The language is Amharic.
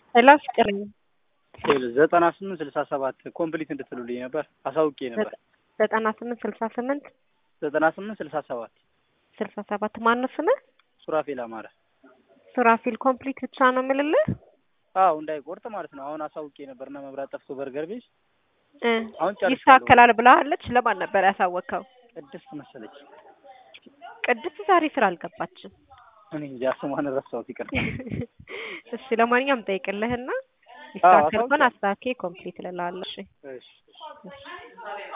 ሄሎ ፍቅር ዘጠና ስምንት ስልሳ ሰባት ኮምፕሊት እንድትሉልኝ ነበር አሳውቄ ነበር። ዘጠና ስምንት ስልሳ ስምንት ዘጠና ስምንት ስልሳ ሰባት ስልሳ ሰባት ማነው ስምህ? ሱራፌል አማረ። ሱራፊል ኮምፕሊት ብቻ ነው የምልልህ። አዎ እንዳይቆርጥ ማለት ነው። አሁን አሳውቄ ነበርና መብራት ጠፍቶ በርገር ቤት እ አሁን ጨርሻለሁ። ይስተካከላል ብለሃለች። ለማን ነበር ያሳወቅኸው? ቅድስት መሰለች። ቅድስት ዛሬ ስራ አልገባችም። እኔ እንጃ ስሟን ረሳሁት፣ ይቅርታ። እሺ ለማንኛውም ጠይቅልህና ይስተካከል ከሆነ አሳውቂያለሁ። አስተካክዬ ኮምፕሊት እልልሃለሁ። እሺ እሺ